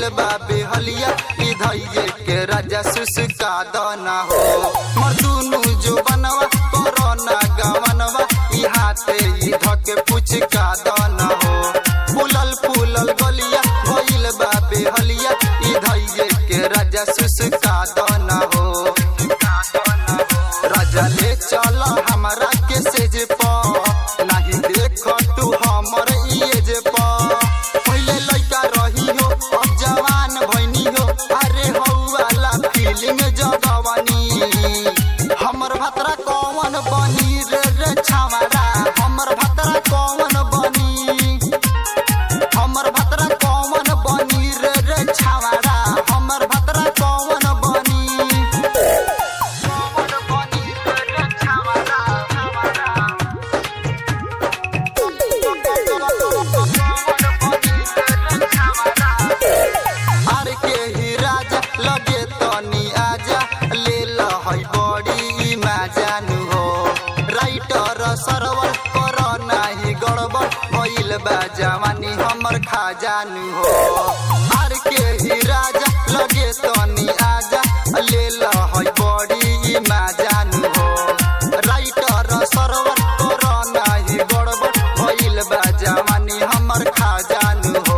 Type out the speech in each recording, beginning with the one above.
भइल बा बेहलिया ई धैये के राजा सुसका दना हो मर दुनु जो बनवा कोरोना गवनवा ई हाथे ई धके पुचका दना हो फूलल फूलल गलिया भइल बा बेहलिया ई धैये के राजा सुसका दना हो राजा ले चल हमरा के सेज प नाही देख तू हमर इएज प पहिले लइका रही हो अब जवान भइनी हो अरे हौ वाला फीलिंग जगवानी हमर भतरा कौन बनी रे रे छावरा हमर भतरा कौन बनी हमर भतरा कौन बनी रे रे छावरा हमर भतरा कौन बनी कौन बनी रे रे छावरा छावरा आर के ही राजा लगे तनी आजा ले लहई बड़ी माजानु हो राइटर सरवर कर नाही गड़बड़ भइल बा जवानी हमर खाजानु हो आर के ही राजा लगे तनी आजा ले लहई बड़ी माजानु हो राइटर सरवर कर नाही गड़बड़ भइल बा जवानी हमर खाजानु हो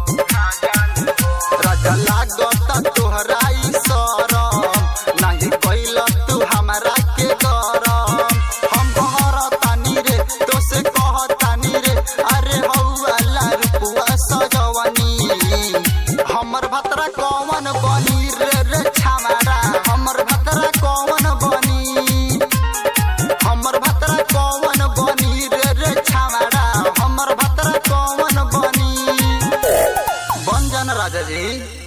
राजा लागत तोहराई सरम नाही कैल तू हमरा के गरम हम कहरतानी रे तो से कहतानी रे अरे हौ वाला रुपुआ सजवनी हमर भतरा कौन बनी रे रे छामारा हमर भतरा कौन बनी हमर भतरा कौन बनी रे रे छामारा हमर भतरा कौन बनी बन जान राजा जी